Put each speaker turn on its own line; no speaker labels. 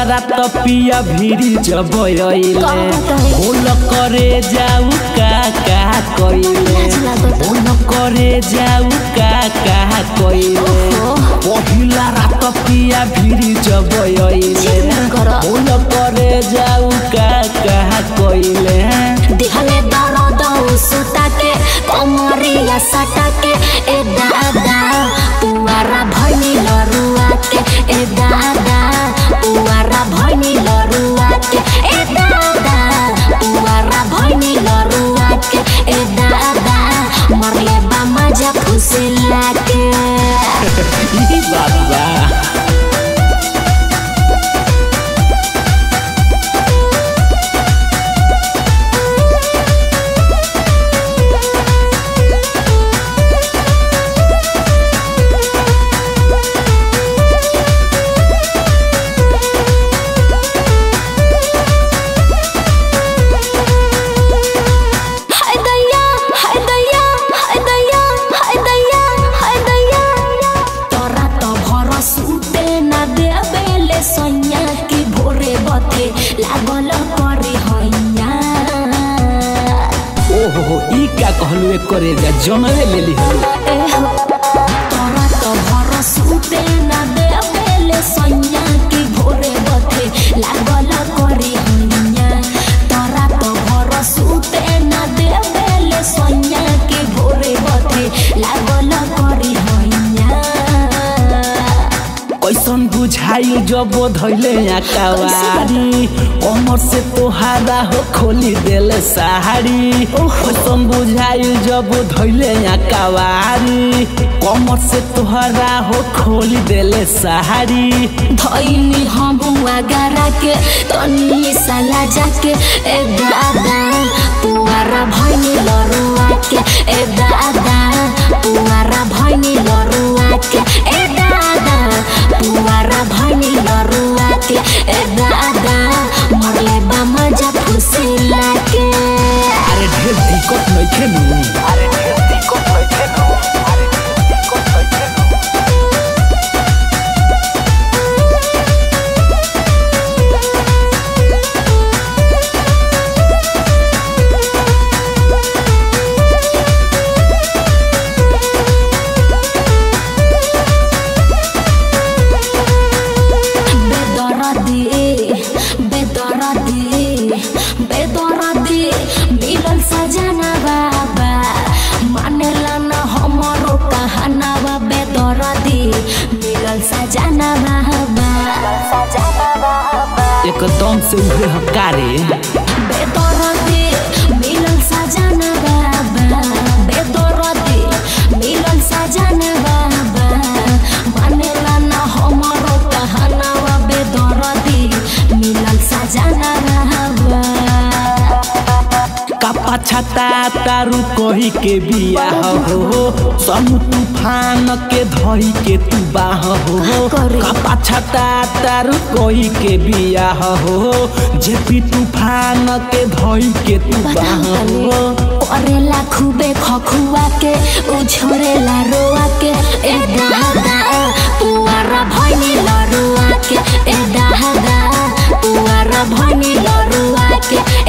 रात पिया भिरी जब अइले बोल करे जाऊ का का कइले बोल करे जाऊ का का कइले पहिला रात पिया भिरी जब अइले बोल करे जाऊ का का कइले
दिहले दर्द सुता के कमरिया सटा के ए दादा पुआरा भनी लरुआ के ए दादा पुआरा भनी लरुआ के ए दादा पुआरा भनी लरुआ के ए दादा मरले बा मजा फुसिला के
ई बात बा
हाय दैया हाय दैया हाय दैया हाय दैया हाय दैया तोरा तो भरोस उठे ना देबेले सैया की भोरे बते लागल करे हैया
ओहो ई का कहलू एक करे जा जनवे लेली हो
ए हो तोरा तो भरोस उठे ना देबेले सैया की भोरे बते लागल करे हैया तोरा तो भरोस उठे ना देबेले सैया की भोरे बते लागल करे हैया
कैसन बुझाइल जब धैले आकावारी अमर से तोहारा हो खोली देले सहारी कैसन बुझाइल जब धैले आकावारी कमर से तोहारा हो खोली देले सहारी
धैनी हम गरा के तनी साला जाके ए दादा पुआरा भैनी लरुआ के ए दादा पुआरा भैनी लरुआ के ए दादा पुआरा भैनी लरुआ के ए दादा मरले बा मजा फुसिला के
अरे ढेर दिक्कत नइखे नु अरे ढेर दिक्कत नइखे नु अरे ढेर दिक्कत नइखे नु
बेदरदी बेदरदी बेदरदी मिलल सजना बाबा मानेला न हमरो कहानावा बेदरदी मिलल सजना बाबा सजना बाबा
एकदम से उहे हकारे
बेदरदी मिलल सजना बाबा बेदरदी मिलल सजना बाबा मानेला न हमरो कहानावा बेदरदी मिलल सजना बाबा
कपा छता तारू कही के बिया हो समु तूफान के धई के तू बाह हो
करे।
कपा छता तारू कही के बिया हो जेपी तूफान के धई के तू बाह हो
करेला खूबे खखुआ के उछोरेला रोआ के ए दादा पुआरा भैनी लरुआ के ए दादा पुआरा भैनी लरुआ के